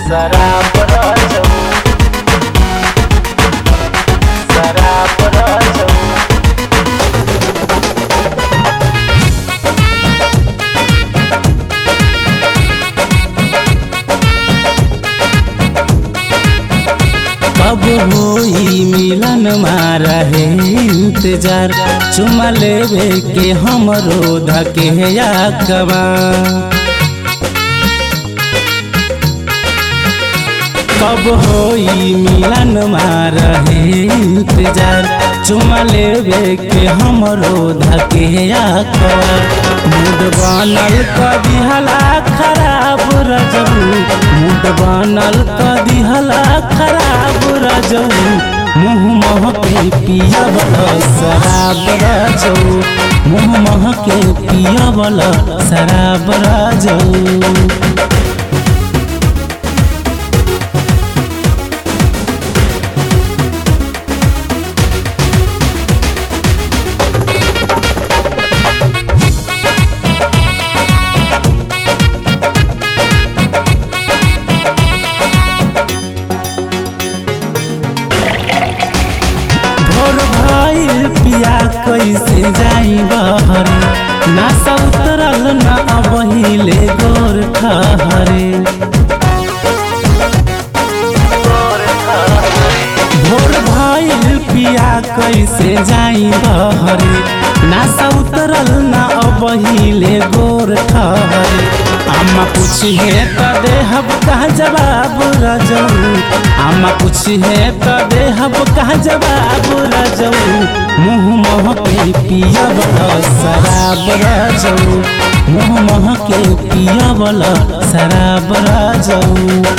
शराब राजू शराब राजू कब होई मिलन मारा है इंतजार चुमा लेवे के हमरो धके या कबा कब होई मिलन मारा है इंतजार चुमा लेवे के हमरो धके या कबा मूड बनल कदी हला खराब रजबू मूड बनल कदी हला खराब रजबू मुँह मह के पिया वाला शराब रजऊ मुँह मह के पिया वाला शराब रजऊ भोर भइल पिया कैसे जाई बहरे ना सौतरल ना अबहिले गोर खहरे भोर भइल पिया कैसे जाई बहरे ना सौतरल ना अबहिले गोर खहरे अम्मा पूछिए त देहब कहा जवाब रजऊ अम्मा पूछिए त देहब कहा जवाब रजऊ मुँह मह के पिया वाला शराब रजऊ मुँह मह के पिया वाला शराब रजऊ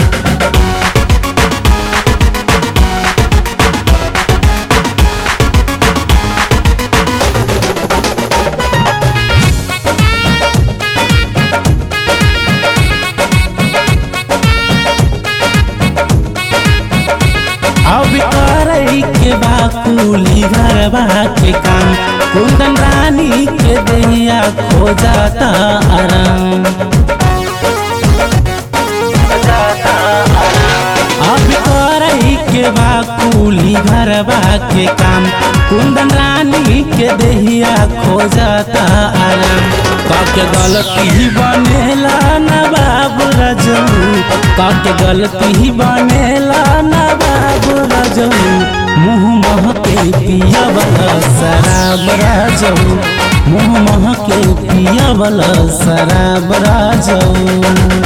अब करई के बाकुली घरबा के काम कुंदन रानी के दैया खो जाता आराम अब करई के बाकुली घरबा के काम कुंदन रानी के देहिया खो जाता आराम काके गलती बनेला ना बाबू रजू काके गलती बनेला ना बाबू रजू मुँह मह के पिया वाला शराब राजू मुँह मह के पिया वाला शराब राजू